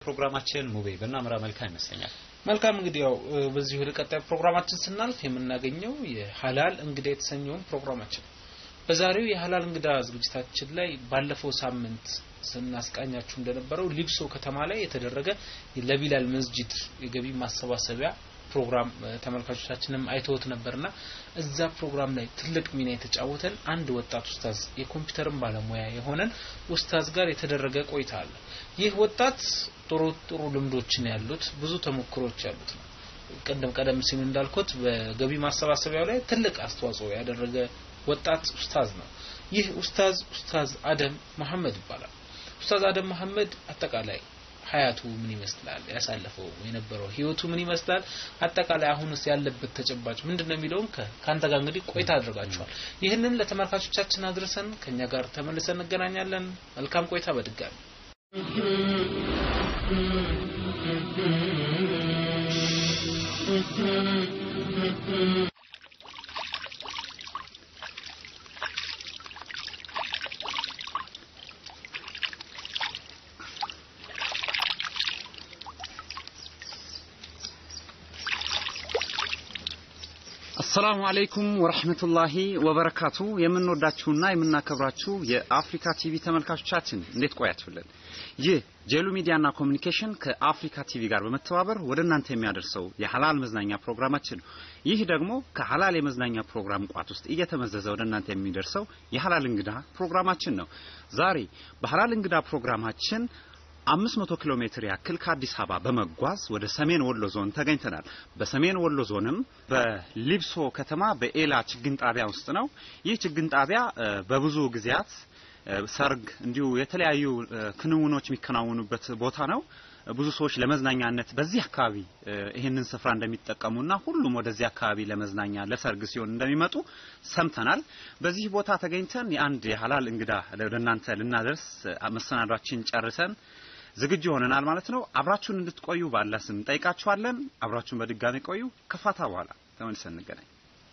ፕሮግራማችን ሙቤ በእናምራ መልካም ይመስለኛል። መልካም እንግዲህ ያው በዚህ ወደ ቀጣይ ፕሮግራማችን ስናልፍ የምናገኘው የሀላል እንግዳ የተሰኘውን ፕሮግራማችን በዛሬው የሀላል እንግዳ ዝግጅታችን ላይ ባለፈው ሳምንት ስናስቃኛችሁ እንደነበረው ሊብሶ ከተማ ላይ የተደረገ ለቢላል መስጂድ የገቢ ማሰባሰቢያ ፕሮግራም ተመልካቾቻችንም አይተውት ነበርና እዛ ፕሮግራም ላይ ትልቅ ሚና የተጫወተን አንድ ወጣት ኡስታዝ የኮምፒውተርን ባለሙያ የሆነን ኡስታዝ ጋር የተደረገ ቆይታ አለ። ይህ ወጣት ጥሩ ጥሩ ልምዶችን ያሉት ብዙ ተሞክሮች ያሉት ነው። ቀደም ቀደም ሲል እንዳልኩት በገቢ ማሰባሰቢያው ላይ ትልቅ አስተዋጽኦ ያደረገ ወጣት ኡስታዝ ነው። ይህ ኡስታዝ ኡስታዝ አደም መሐመድ ይባላል። ኡስታዝ አደም መሐመድ አጠቃላይ ሀያቱ ምን ይመስላል፣ ያሳለፈው የነበረው ህይወቱ ምን ይመስላል፣ አጠቃላይ አሁንስ ያለበት ተጨባጭ ምንድነው የሚለውን ከአንተ ጋር እንግዲህ ቆይታ አድርጋችኋል። ይህንን ለተመልካቾቻችን አድርሰን ከኛ ጋር ተመልሰን እንገናኛለን። መልካም ቆይታ በድጋሚ አሰላሙ አለይኩም ወረህመቱላሂ ወበረካቱ። የምንወዳችሁና የምናከብራችሁ የአፍሪካ ቲቪ ተመልካቾቻችን እንዴት ቆያችሁልን? ይህ ጄሉ ሚዲያና ኮሚኒኬሽን ከአፍሪካ ቲቪ ጋር በመተባበር ወደ እናንተ የሚያደርሰው የሀላል መዝናኛ ፕሮግራማችን ነው። ይህ ደግሞ ከሀላል የመዝናኛ ፕሮግራም ቋት ውስጥ እየተመዘዘ ወደ እናንተ የሚደርሰው የሀላል እንግዳ ፕሮግራማችን ነው። ዛሬ በሀላል እንግዳ ፕሮግራማችን አምስት መቶ ኪሎ ሜትር ያክል ከአዲስ አበባ በመጓዝ ወደ ሰሜን ወሎ ዞን ተገኝተናል። በሰሜን ወሎ ዞንም በሊብሶ ከተማ በኤላ ችግኝ ጣቢያ ውስጥ ነው። ይህ ችግኝ ጣቢያ በብዙ ጊዜያት ሰርግ፣ እንዲሁ የተለያዩ ክንውኖች የሚከናወኑበት ቦታ ነው። ብዙ ሰዎች ለመዝናኛነት በዚህ አካባቢ ይህንን ስፍራ እንደሚጠቀሙና ሁሉም ወደዚህ አካባቢ ለመዝናኛ ለሰርግ ሲሆን እንደሚመጡ ሰምተናል። በዚህ ቦታ ተገኝተን የአንድ የሀላል እንግዳ ወደ እናንተ ልናደርስ መሰናዷችን ጨርሰን ዝግጁ ሆነናል ማለት ነው። አብራችሁን እንድትቆዩ ባላ ስም እንጠይቃችኋለን። አብራችሁን በድጋሚ ቆዩ። ከፋታ በኋላ ተመልሰን እንገናኝ።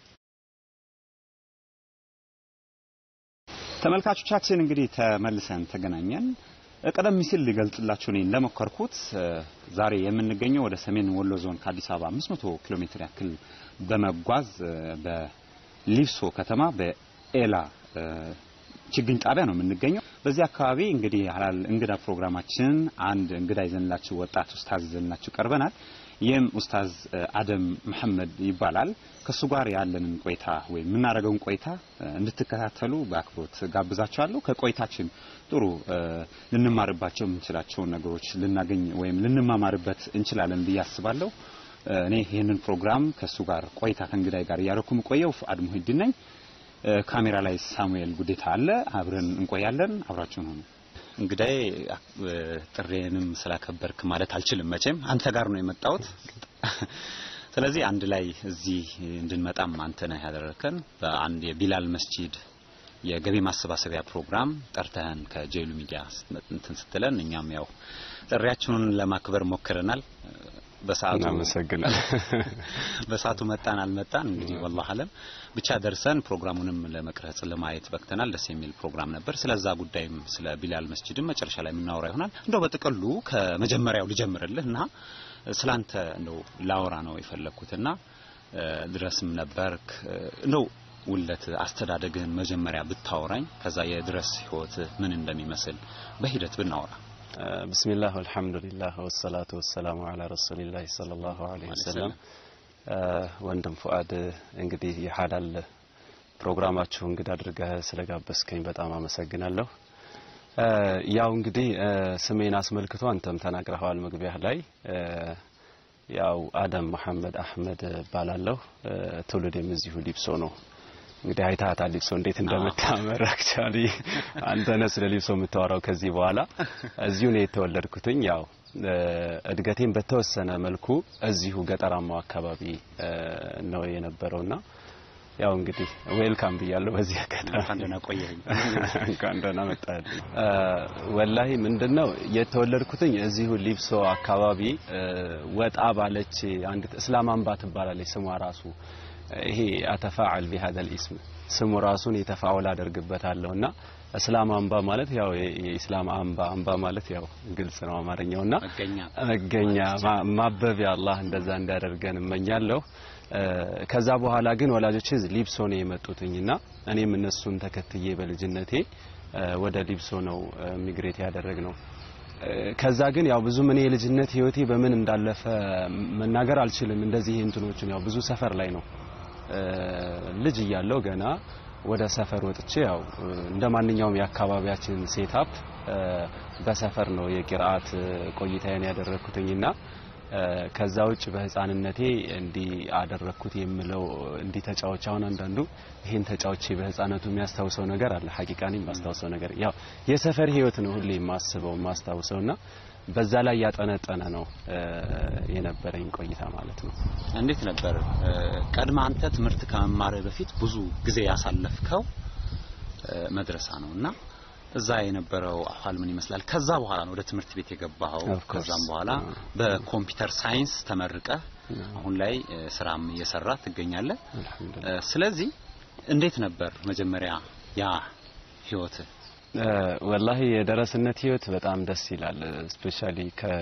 ተመልካቾቻችን እንግዲህ ተመልሰን ተገናኘን። ቀደም ሲል ሊገልጽላችሁ እኔ እንደሞከርኩት ዛሬ የምንገኘው ወደ ሰሜን ወሎ ዞን ከአዲስ አበባ 500 ኪሎ ሜትር ያክል በመጓዝ በሊብሶ ከተማ በኤላ ችግኝ ጣቢያ ነው የምንገኘው። በዚህ አካባቢ እንግዲህ ሀላል እንግዳ ፕሮግራማችን አንድ እንግዳ ይዘንላችሁ ወጣት ኡስታዝ ይዘንላችሁ ቀርበናል። ይህም ኡስታዝ አደም መሐመድ ይባላል። ከሱ ጋር ያለንን ቆይታ ወይም የምናደርገውን ቆይታ እንድትከታተሉ በአክብሮት ጋብዛችኋለሁ። ከቆይታችን ጥሩ ልንማርባቸው የምንችላቸውን ነገሮች ልናገኝ ወይም ልንማማርበት እንችላለን ብዬ አስባለሁ። እኔ ይህንን ፕሮግራም ከሱ ጋር ቆይታ ከእንግዳይ ጋር እያደረኩ የምቆየው ፍአድ ሙሂዲን ነኝ። ካሜራ ላይ ሳሙኤል ጉዴታ አለ። አብረን እንቆያለን። አብራችሁን ሆኑ። እንግዳይ ጥሬንም ስላከበርክ ማለት አልችልም። መቼም አንተ ጋር ነው የመጣሁት። ስለዚህ አንድ ላይ እዚህ እንድንመጣም አንተ ነህ ያደረከን። በአንድ የቢላል መስጂድ የገቢ ማሰባሰቢያ ፕሮግራም ጠርተህን ከጄሉ ሚዲያ እንትን ስትለን እኛም ያው ጥሪያችንን ለማክበር ሞክረናል። በሰዓቱ በሰዓቱ መጣን አልመጣን እንግዲህ ወላሂ አለም ብቻ ደርሰን ፕሮግራሙንም ለመቅረጽ ለማየት በቅተናል። ደስ የሚል ፕሮግራም ነበር። ስለዛ ጉዳይም ስለ ቢላል መስጂድም መጨረሻ ላይ የምናወራ ይሆናል። እንደው በጥቅሉ ከመጀመሪያው ልጀምርልህ እና ስላንተ እንደው ላወራ ነው የፈለግኩትና ድረስም ነበርክ እንደው ውለት አስተዳደግህን መጀመሪያ ብታወራኝ ከዛ የድረስ ህይወት ምን እንደሚመስል በሂደት ብናወራ ብስሚላህ ወልሐምዱሊላህ ወሰላቱ ወሰላሙ አላ ረሱሊላህ ሰለላሁ ዐለይሂ ወሰለም። ወንድም ፉአድ እንግዲህ የሀላል ፕሮግራማችሁ እንግዳ አድርገህ ስለጋበዝከኝ በጣም አመሰግናለሁ። ያው እንግዲህ ስሜን አስመልክቶ አንተም ተናግረኸዋል መግቢያህ ላይ ያው አደም መሐመድ አህመድ እባላለሁ። ትውልዴም እዚሁ ሊብሶ ነው። እንግዲህ አይታታል ሊብሶ እንዴት እንደምታምር አክቹአሊ አንተ ነህ ስለ ሊብሶ የምታወራው ከዚህ በኋላ እዚሁ ነው የተወለድኩትኝ ያው እድገቴን በተወሰነ መልኩ እዚሁ ገጠራማው አካባቢ ነው የነበረውና ያው እንግዲህ ዌልካም ብያለሁ በዚህ አጋጣሚ እንኳን ደህና ቆየኸኝ እንኳን ደህና መጣህ ወላሂ ምንድነው የተወለድኩትኝ እዚሁ ሊብሶ አካባቢ ወጣ ባለች አንዲት እስላማንባ ትባላለች ስሟ ራሱ ይሄ አተፋዓል ቢሃذا الاسم ስሙ ራሱን የተፋውል አደርግበታለሁና እስላም አምባ ማለት ያው የ- የኢስላም አምባ አምባ ማለት ያው ግልጽ ነው አማርኛውና መገኛ መገኛ ማ- ማበቢያ አላህ እንደዛ እንዲያደርገን እመኛለሁ። እ፣ ከዛ በኋላ ግን ወላጆቼ ሊብሶ ነው የመጡትኝና እኔም እነሱን ተከትዬ በልጅነቴ እ፣ ወደ ሊብሶ ነው ሚግሬት ያደረግ ነው። ከዛ ግን ያው ብዙም እኔ የልጅነት ህይወቴ በምን እንዳለፈ መናገር አልችልም። እንደዚህ እንትኖችን ያው ብዙ ሰፈር ላይ ነው እ፣ ልጅ እያለሁ ገና ወደ ሰፈር ወጥቼ ያው እ፣ እንደ ማንኛውም የአካባቢያችን ሴታፕ በሰፈር ነው የቂርአት ቆይታዬን ያደረኩትኝና እ፣ ከዛ ውጭ በህፃንነቴ እንዲህ አደረኩት የምለው እንዲህ ተጫዎች አሁን አንዳንዱ ይሄን ተጫዎቼ በህፃነቱ የሚያስታውሰው ነገር አለ። ሐቂቃኒ የማስታውሰው ነገር ያው የሰፈር ህይወት ነው ሁሌ የማስበው የማስታውሰውና በዛ ላይ ያጠነጠነ ነው እ፣ የነበረኝ ቆይታ ማለት ነው። እንዴት ነበር እ፣ ቀድመ አንተ ትምህርት ከመማርህ በፊት ብዙ ጊዜ ያሳለፍከው እ፣ መድረሳ ነው እና እዛ የነበረው አኋል ምን ይመስላል? ከዛ በኋላ ነው ወደ ትምህርት ቤት የገባኸው። Of course. ከዛም በኋላ በኮምፒውተር ሳይንስ ተመርቀህ አሁን ላይ እ፣ ስራም እየሰራ ትገኛለህ። አልሐምዱሊላህ እ፣ ስለዚህ እንዴት ነበር መጀመሪያ ያ ህይወትህ? እ፣ ወላሂ የደረስነት ህይወት በጣም ደስ ይላል። ስፔሻሊ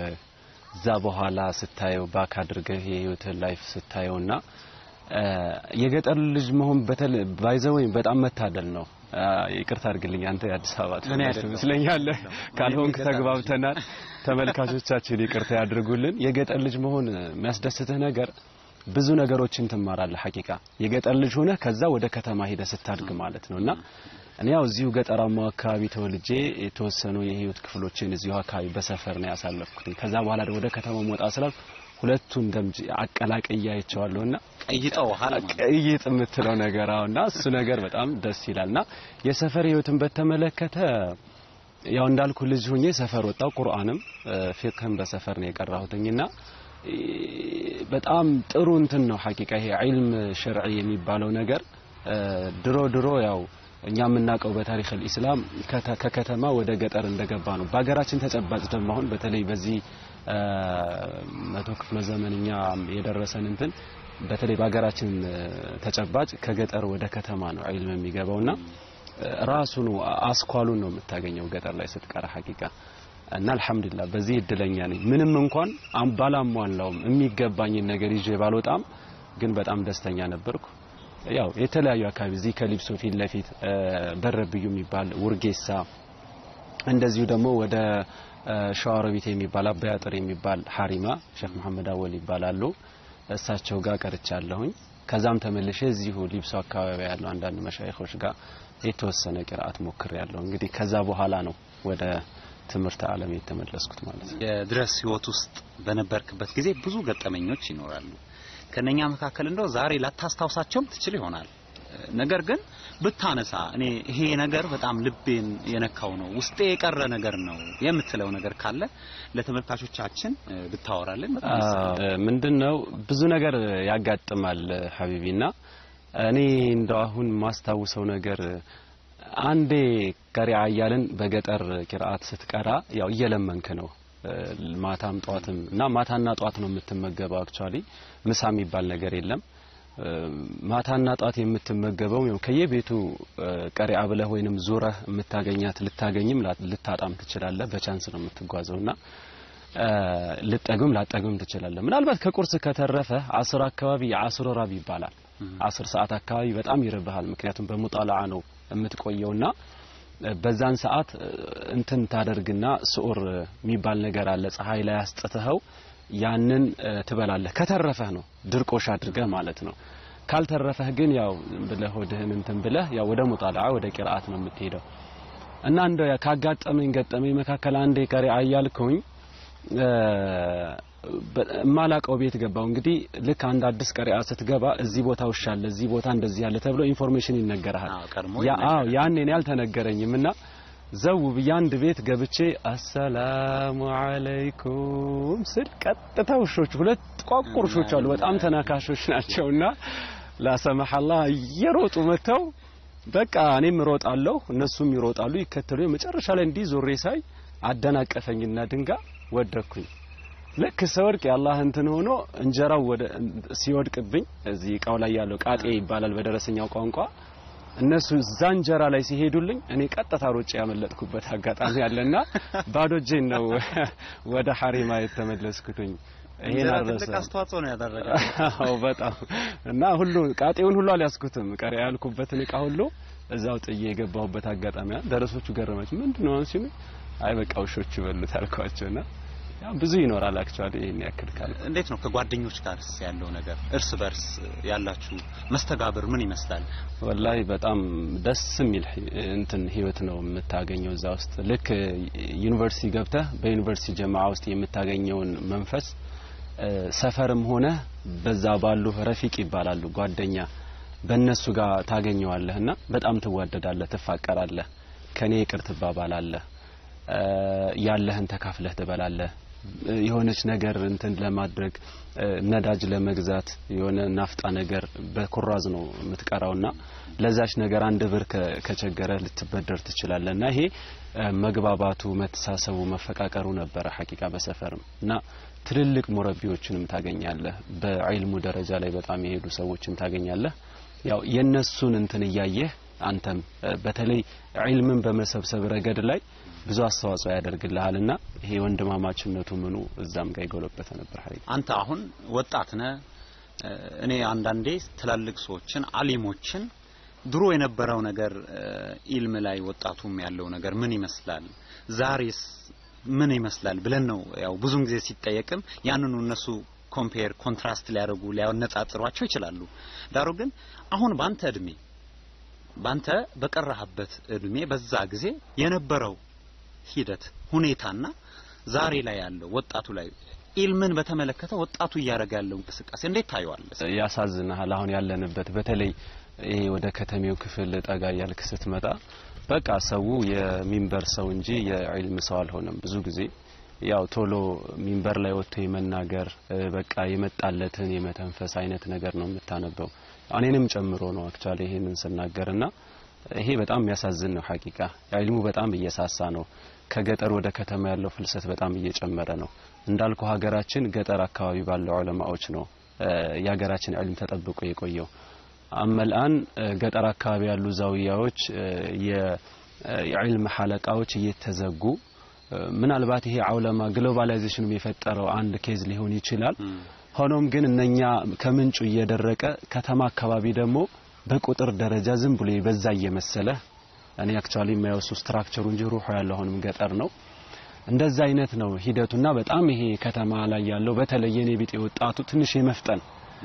ከዛ በኋላ ስታየው ባክ አድርገህ የህይወትህን ላይፍ ስታየውና እ፣ የገጠር ልጅ መሆን በተለ ባይዘወኝ በጣም መታደል ነው። አ፣ ይቅርታ አድርግልኝ አንተ የአዲስ አበባ ተወላጅ አይደለሁም። ትመስለኛለህ። ካልሆንክ ተግባብተናል። ተመልካቾቻችን ይቅርታ ያድርጉልን። የገጠር ልጅ መሆን የሚያስደስትህ ነገር ብዙ ነገሮችን ትማራለህ። ሐቂቃ የገጠር ልጅ ሆነ ከዛ ወደ ከተማ ሄደ ስታድግ ማለት ነውና እኔ ያው እዚሁ ገጠራማው አካባቢ ተወልጄ የተወሰኑ የህይወት ክፍሎችን እዚሁ አካባቢ በሰፈር ነው ያሳለፍኩት። ከዛ በኋላ ደግሞ ወደ ከተማ መውጣ ስላል ሁለቱን ደምጅ አቀላቅዬ አይቼዋለሁና ቀይጠውሃል ማለት ነው። ቀይጥ የምትለው ነገር አሁንና እሱ ነገር በጣም ደስ ይላልና የሰፈር ህይወትን በተመለከተ ያው እንዳልኩ ልጅ ሁኜ ሰፈር ወጣው ቁርአንም ፊቅህም በሰፈር ነው የቀራሁትኝና እ፣ በጣም ጥሩ እንትን ነው ሐቂቃ ይሄ ዒልም ሸርዒ የሚባለው ነገር እ፣ ድሮ ድሮ ያው እኛ የምናውቀው በታሪክ አልኢስላም ከተ- ከከተማ ወደ ገጠር እንደገባ ነው። በሀገራችን ተጨባጭ ደግሞ አሁን በተለይ በዚህ እ፣ መቶ ክፍለ ዘመን እኛ የደረሰን እንትን በተለይ በሀገራችን እ፣ ተጨባጭ ከገጠር ወደ ከተማ ነው ዒልም የሚገባውና እ፣ ራሱኑ አስኳሉን ነው የምታገኘው ገጠር ላይ ስትቀራ ሐቂቃ እና አልሐምዱሊላህ በዚህ እድለኛ ነኝ። ምንም እንኳን አም- ባላሟላውም የሚገባኝን ነገር ይዤ ባልወጣም ግን በጣም ደስተኛ ነበርኩ። ያው የተለያዩ አካባቢ እዚህ ከሊብሶ ፊት ለፊት እ፣ በረብዩ የሚባል ውርጌሳ፣ እንደዚሁ ደግሞ ወደ እ፣ ሸዋሮቢት የሚባል አባይ አጥር የሚባል ሀሪማ ሼክ መሐመድ አወል ይባላሉ። እሳቸው ጋር ቀርቻለሁኝ። ከዛም ተመልሼ እዚሁ ሊብሶ አካባቢ ያለው አንዳንድ መሻይኾች ጋር የተወሰነ ቅርአት ሞክር ያለው እንግዲህ ከዛ በኋላ ነው ወደ ትምህርት ዓለም የተመለስኩት ማለት ነው። የድረስ ህይወት ውስጥ በነበርክበት ጊዜ ብዙ ገጠመኞች ይኖራሉ። ከነኛ መካከል እንደው ዛሬ ላታስታውሳቸውም ትችል ይሆናል። ነገር ግን ብታነሳ እኔ ይሄ ነገር በጣም ልቤን የነካው ነው፣ ውስጤ የቀረ ነገር ነው የምትለው ነገር ካለ ለተመልካቾቻችን እ፣ ብታወራልን በጣም ደስ ይለኛል። ምንድነው ብዙ ነገር ያጋጥማል ሀቢቢና እኔ እንደው አሁን ማስታውሰው ነገር አንዴ ቀሪዓ እያልን በገጠር ቂርአት ስትቀራ ያው እየለመንክ ነው እ፣ ማታም ጧትም እና ማታና ጧት ነው የምትመገበው አክቹአሊ ምሳ የሚባል ነገር የለም እ፣ ማታና ጧት የምትመገበው ያው ከየቤቱ እ፣ ቀሪዓ ብለህ ወይንም ዙረህ የምታገኛት ልታገኝም ላ- ልታጣም ትችላለህ በቻንስ ነው የምትጓዘውና እ፣ ልጠግም ላጠግም ትችላለህ ምናልባት ከቁርስ ከተረፈ አስር አካባቢ የአስር ራብ ይባላል አስር ሰዓት አካባቢ በጣም ይርብሃል ምክንያቱም በሙጣላዓ ነው የምትቆየውና እ፣ በዛን ሰዓት እ፣ እንትን ታደርግና ስዑር የሚባል ነገር አለ ፀሐይ ላይ አስጥተኸው ያንን እ፣ ትበላለህ ከተረፈህ ነው ድርቆሽ አድርገህ ማለት ነው ካልተረፈህ ግን ያው ዝም ብለህ ሆድህን እንትን ብለህ ያው ወደ ሙጣላዓ ወደ ቂርአት ነው የምትሄደው እና እንደው ያ ካጋጠመኝ ገጠመኝ መካከል አንዴ ቀሪ አያልኩኝ እ፣ በ- የማላቀው ቤት ገባው እንግዲህ ልክ አንድ አዲስ ቀሪአ ስትገባ እዚህ ቦታ ውሻ አለ እዚህ ቦታ እንደዚህ ያለ ተብሎ ኢንፎርሜሽን ይነገርሃል አዎ፣ ቀድሞ ያ አዎ ይነገራል። ያኔ እኔ አልተነገረኝም እና ዘው ብዬ አንድ ቤት ገብቼ አሰላሙ አለይኩም ስል ቀጥታ ውሾች ሁለት ቋቁር ውሾች አሉ በጣም ተናካሾች ናቸውና ላሰማሐላ እየሮጡ መጥተው በቃ እኔም እሮጣለሁ እነሱም ይሮጣሉ ይከተሉ መጨረሻ ላይ እንዲህ ዞሬ ሳይ አደናቀፈኝና ድንጋ ወደኩኝ ልክ ስወድቅ የአላህ እንትን ሆኖ እንጀራው ወደ ሲወድቅብኝ እዚህ እቃው ላይ ያለው ቃጤ ይባላል በደረሰኛው ቋንቋ እነሱ እዛ እንጀራ ላይ ሲሄዱልኝ እኔ ቀጥታ ሮጬ ያመለጥኩበት አጋጣሚ አለና ባዶ እጄን ነው ወደ ሐሪማ የተመለስኩትኝ። ይሄን እንጀራ አልረሳም። ትልቅ አስተዋጽኦ ነው ያደረገው። አዎ በጣም እና ሁሉ ቃጤውን ሁሉ አልያዝኩትም። ቀሪ ያልኩበትን እቃ ሁሉ እዛው ጥዬ የገባሁበት አጋጣሚ አለ። ደረሶቹ ገረመች። ምንድነው አንቺ ነው? አይ በቃ ውሾች ይበሉት አልኳቸውና ያው ብዙ ይኖራል አክቹአሊ ይሄን ያክል ካልኩ እንዴት ነው ከጓደኞች ጋርስ ያለው ነገር እርስ በርስ ያላችሁ መስተጋብር ምን ይመስላል? ወላሂ በጣም ደስ የሚል ሂ- እንትን ህይወት ነው የምታገኘው እዛ ውስጥ ልክ ዩኒቨርሲቲ ገብተህ በዩኒቨርሲቲ ጀማዓ ውስጥ የምታገኘውን መንፈስ እ፣ ሰፈርም ሆነ በዛ ባሉ ረፊቅ ይባላሉ ጓደኛ በእነሱ ጋር ታገኘዋለህ እና በጣም ትዋደዳለህ፣ ትፋቀራለህ፣ ከኔ ይቅር ትባባላለህ፣ እ፣ ያለህን ተካፍለህ ትበላለህ። እ፣ የሆነች ነገር እንትን ለማድረግ እ፣ ነዳጅ ለመግዛት የሆነ ናፍጣ ነገር በኩራዝ ነው የምትቀራውና ለዛች ነገር አንድ ብር ከ- ከቸገረ ልትበደር ትችላለህ እና ይሄ እ፣ መግባባቱ፣ መተሳሰቡ፣ መፈቃቀሩ ነበረ ሐቂቃ በሰፈርም እና ትልልቅ ሙረቢዎችንም ታገኛለህ። በዒልሙ ደረጃ ላይ በጣም የሄዱ ሰዎችን ታገኛለህ። ያው የነሱን እንትን እያየህ አንተም እ፣ በተለይ ዒልምን በመሰብሰብ ረገድ ላይ ብዙ አስተዋጽኦ ያደርግልሃልና ይሄ ወንድማማችነቱ ምኑ እዛም ጋር የጎለበተ ነበር ሐቂቃ አንተ አሁን ወጣት ነህ። እ፣ እኔ አንዳንዴ ትላልቅ ሰዎችን አሊሞችን ድሮ የነበረው ነገር እ፣ ኢልም ላይ ወጣቱም ያለው ነገር ምን ይመስላል፣ ዛሬስ ምን ይመስላል ብለን ነው ያው ብዙን ጊዜ ሲጠየቅም ያንኑ እነሱ ኮምፔር ኮንትራስት ሊያደርጉ ሊያነጻጽሯቸው ይችላሉ። ዳሩ ግን አሁን ባንተ እድሜ ባንተ በቀረህበት እድሜ በዛ ጊዜ የነበረው ሂደት ሁኔታና ዛሬ ላይ ያለው ወጣቱ ላይ ኢልምን በተመለከተ ወጣቱ እያደረገ ያለው እንቅስቃሴ እንዴት ታየዋለህ? ያሳዝናል። አሁን ያለንበት በተለይ ይሄ ወደ ከተሜው ክፍል ጠጋ እያልክ ስትመጣ በቃ ሰው የሚንበር ሰው እንጂ የዒልም ሰው አልሆነም። ብዙ ጊዜ ያው ቶሎ ሚንበር ላይ ወጥቶ የመናገር እ፣ በቃ የመጣለትን የመተንፈስ አይነት ነገር ነው የምታነበው። እኔንም ጨምሮ ነው አክቹአሊ ይሄንን ስናገርና ይሄ በጣም የሚያሳዝን ነው ሐቂቃ። ዒልሙ በጣም እየሳሳ ነው። ከገጠር ወደ ከተማ ያለው ፍልሰት በጣም እየጨመረ ነው። እንዳልኩ ሀገራችን ገጠር አካባቢ ባለው ዑለማዎች ነው እ፣ የሀገራችን ዒልም ተጠብቆ የቆየው። አመልአን ገጠር አካባቢ ያሉ ዛውያዎች እ፣ የ- የዒልም ሐለቃዎች እየተዘጉ እ፣ ምናልባት ይሄ አውለማ ግሎባላይዜሽንም የፈጠረው አንድ ኬዝ ሊሆን ይችላል። ሆኖም ግን እነኛ ከምንጩ እየደረቀ ከተማ አካባቢ ደግሞ በቁጥር ደረጃ ዝም ብሎ በዛ እየመሰለ እኔ አክቹአሊ የማየው እሱ ስትራክቸሩ እንጂ ሩሑ ያለው አሁንም ገጠር ነው። እንደዛ አይነት ነው ሂደቱና በጣም ይሄ ከተማ ላይ ያለው በተለይ የኔ ቢጤ ወጣቱ ትንሽ የመፍጠን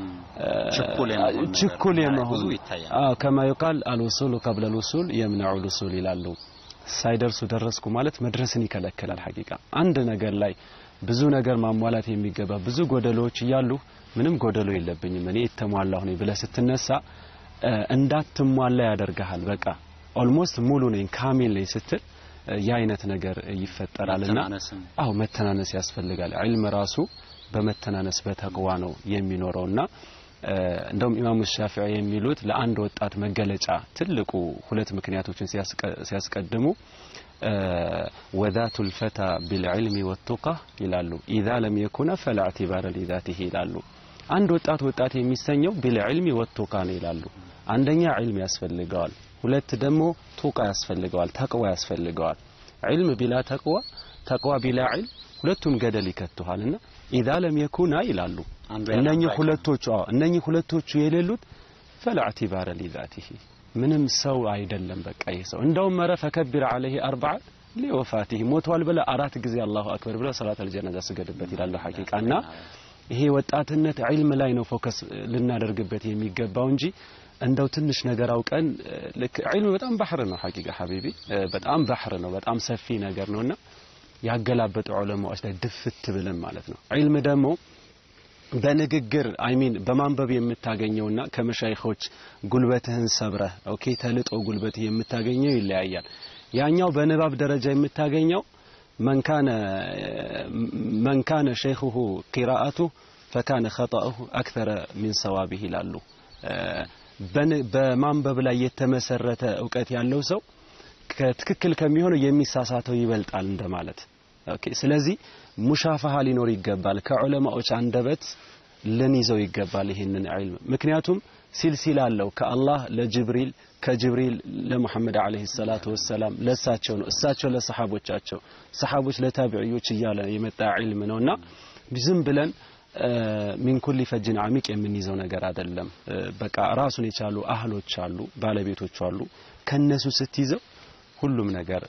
ችኩል የመሆን ነገር ችኩል የመሆን ብዙ ይታያል። አዎ ከማ ይቃል አልወሱሉ ቀብለ ልውሱል የምነዑ ልውሱል ይላሉ። ሳይደርሱ ደረስኩ ማለት መድረስን ይከለክላል። ሐቂቃ አንድ ነገር ላይ ብዙ ነገር ማሟላት የሚገባ ብዙ ጎደሎዎች እያሉ ምንም ጎደሎ የለብኝም እኔ የተሟላሁ ነኝ ብለህ ስትነሳ እ፣ እንዳትሟላ ያደርግሃል። በቃ ኦልሞስት ሙሉ ነኝ ካሚል ነኝ ስትል እ፣ ያ አይነት ነገር ይፈጠራልና መተናነስም አዎ መተናነስ ያስፈልጋል። ዒልም ራሱ በመተናነስ በተቅዋ ነው የሚኖረውና እ፣ እንደውም ኢማሙ ሻፊዒ የሚሉት ለአንድ ወጣት መገለጫ ትልቁ ሁለት ምክንያቶችን ሲያስቀ- ሲያስቀድሙ እ፣ ወዛቱ ልፈታ ቢልዕልሚ ወቱቃ ይላሉ። ኢዛ ለም የኩነ ፈላ ዕቲባረ ሊዛቲህ ይላሉ። አንድ ወጣት ወጣት የሚሰኘው ቢልዕልሚ ወቱቃ ነው ይላሉ። አንደኛ ዒልም ያስፈልገዋል፣ ሁለት ደግሞ ቱቃ ያስፈልገዋል፣ ተቅዋ ያስፈልገዋል። ዒልም ቢላ ተቅዋ፣ ተቅዋ ቢላ ዒልም ሁለቱም ገደል ይከቱሃልና ኢዛ ለም የኩና ይላሉ። አንዱ ያለ እነኚህ አንዱ ሁለቶቹ አዎ እነኚህ ሁለቶቹ የሌሉት ፈላ ዕቲባረ ሊዛቲህ ምንም ሰው አይደለም። በቃ ይህ ሰው እንደውም መረ ፈከቢር ዐለይሂ አርበዓ ሊወፋቲህ ሞቷል ብለ አራት ጊዜ አላሁ አክበር ብለ ሰላተል ጀናዛ ስገድበት ይላሉ። ሐቂቃና ይሄ ወጣትነት ዒልም ላይ ነው ፎከስ ልናደርግበት የሚገባው እንጂ እንደው ትንሽ ነገር አውቀን እ፣ ልክ ዒልም በጣም ባህር ነው። ሐቂቃ ሐቢቢ እ፣ በጣም ባህር ነው። በጣም ሰፊ ነገር ነውና ያገላበጡ ዑለማዎች ላይ ድፍት ብለን ማለት ነው። ዒልም ደግሞ በንግግር አይሚን በማንበብ የምታገኘውና ከመሻይኾች ጉልበትህን ሰብረህ ኦኬ ተልጦ ጉልበትህ የምታገኘው ይለያያል። ያኛው በንባብ ደረጃ የምታገኘው መንካነ መንካነ ሸይኹሁ ቂራአቱ ፈካነ ኸጣኡሁ አክተረ ሚን ሰዋቢህ ይላሉ። እ፣ በን- በማንበብ ላይ የተመሰረተ እውቀት ያለው ሰው ከትክክል ከሚሆነው የሚሳሳተው ይበልጣል እንደማለት። ኦኬ ስለዚህ ሙሻፋሃ ሊኖር ይገባል። ከዑለማዎች አንደበት ልንይዘው ይገባል ይህንን ዒልም። ምክንያቱም ሲልሲላ አለው ከአላህ ለጅብሪል ከጅብሪል ለሙሐመድ አለይሂ ሰላቱ ወሰላም ለእሳቸው ነው እሳቸው ለሰሓቦቻቸው ሰሓቦች ለታቢዕዮች እያለ የመጣ ዒልም ነውና ዝም ብለን ሚን ኩሊ ፈጅን አሚቅ የምንይዘው ነገር አይደለም በቃ ራሱን የቻሉ አህሎች አሉ ባለቤቶች አሉ ከነሱ ስትይዘው ሁሉም ነገር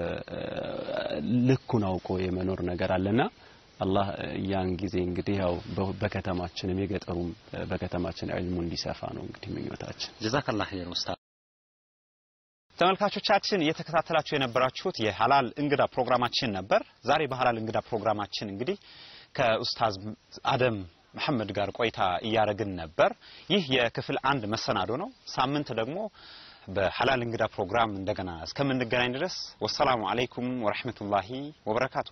ልኩን አውቆ የመኖር ነገር አለና አላህ ያን ጊዜ እንግዲህ ያው በከተማችንም የገጠሩም በከተማችን ዒልሙ እንዲሰፋ ነው እንግዲህ ምኞታችን ጀዛከላህ ኸይር ኡስታዝ ተመልካቾቻችን እየተከታተላችሁ የነበራችሁት የሀላል እንግዳ ፕሮግራማችን ነበር። ዛሬ በሀላል እንግዳ ፕሮግራማችን እንግዲህ ከኡስታዝ አደም መሐመድ ጋር ቆይታ እያደረግን ነበር። ይህ የክፍል አንድ መሰናዶ ነው። ሳምንት ደግሞ በሀላል እንግዳ ፕሮግራም እንደገና እስከምንገናኝ ድረስ ወሰላሙ አለይኩም ወረሕመቱላሂ ወበረካቱ።